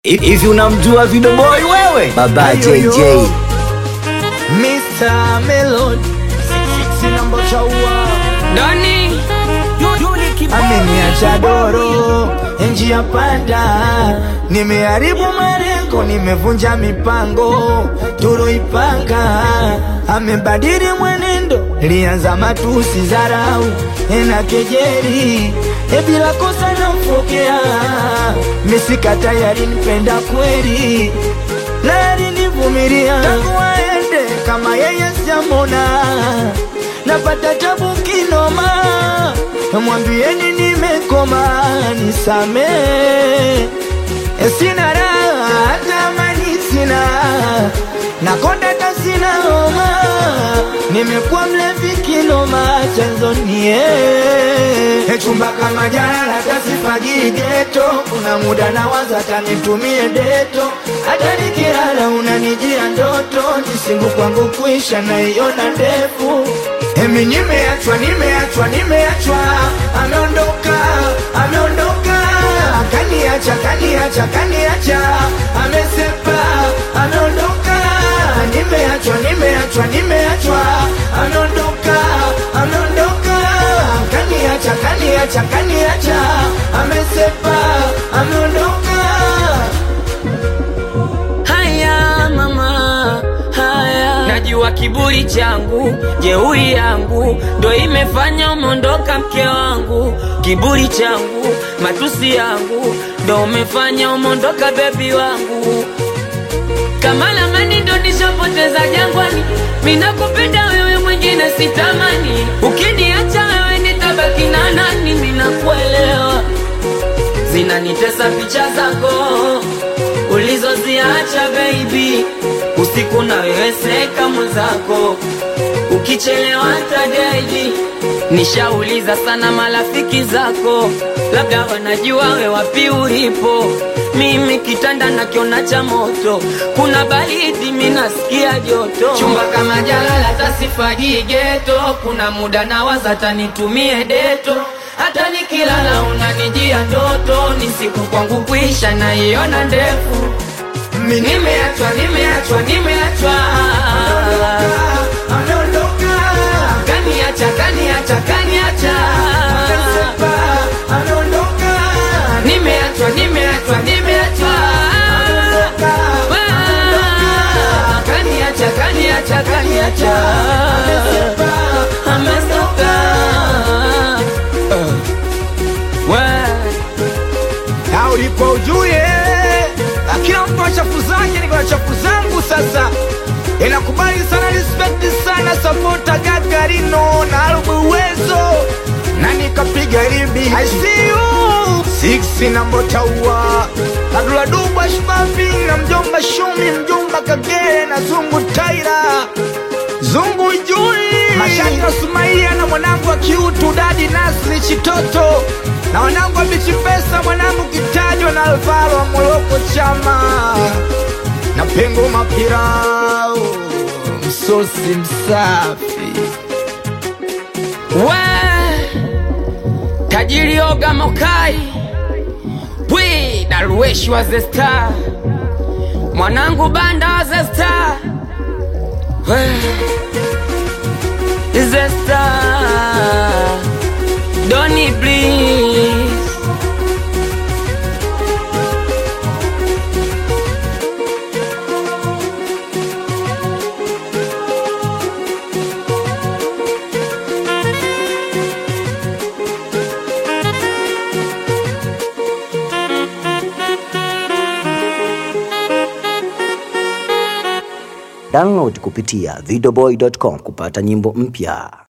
Hivi unamjua Video Boy wewe? Baba Ayo, yo. JJ. Mr. Melon sina mbocha ua Doni ameniacha doro njia panda, nimeharibu malengo, nimevunja mipango tuloipanga, amebadili mwenendo, lianza matusi, zarau na kejeli, e bila kosa namfokea, misika tayari nipenda kweli, na alinivumilia tangu aende, kama yeye sijamona, napata tabu kinoma mwambieni nimekoma, nisame sina raha, tamani sina nakonda kasina homa, nimekuwa mlevi kinoma, chanzo nie chumba kama jana kasifagii geto, kuna muda nawaza tanitumie deto, hata nikilala unanijia ndoto, jisingu kwangu kuisha naiona ndefu Emi nimeachwa, nimeachwa, nimeachwa, ameondoka, ameondoka, kaniacha, kaniacha, kaniacha, amesepa, ameondoka, nimeachwa, nimeachwa, nimeachwa, ameondoka, ameondoka, kaniacha, kaniacha, kaniacha, amesepa, ameondoka. haya mama haya najua kiburi changu jeuri yangu ndo imefanya umeondoka mke wangu kiburi changu matusi yangu ndo umefanya umeondoka bebi wangu kama lamani ndo nishapoteza jangwani minakupenda wewe mwingine sitamani ukiniacha wewe nitabaki na nani minakuelewa zinanitesa picha zako ulizoziacha baby usiku na wewe seka mwenzako ukichelewa tadedi nishauliza sana marafiki zako labda wanajua we wapi ulipo mimi kitanda nakiona cha moto kuna baridi minasikia joto chumba kama jalala tasifagii geto kuna muda nawaza tanitumie deto hata nikilala unanijia ndoto ni siku kwangu kuisha naiona ndefu nimeachwa nimeachwa nimeachwa Ameondoka, kaniacha kaniacha kaniacha amesepa, ameondoka, nimeachwa nimeachwa nimeachwa Ah, kaniacha kaniacha kaniacha amesoka na ulipo ujue kila mtu na chafu zake, niko na chafu zangu sasa. Inakubali sana, respect sana, sapota Gagarino na Albu Uwezo na nikapiga ribi I see you six na Mbotaua na Dula Dubwa Shbabi na mjomba Shumi mjomba Kagere na Zungu Taira Zungu Jui Mashati na Sumaia na mwanangu wa kiutu Dadi Nasri Chitoto na wanangu wa Bichi Pesa mwanangu Kitajwa na Alvaro wa Moroko Chama na Pengo Mapirao msosi msafi we tajiri oga mokai wi darueshi wa the star mwanangu banda wa the star we the star doni please Download kupitia videoboy.com kupata nyimbo mpya.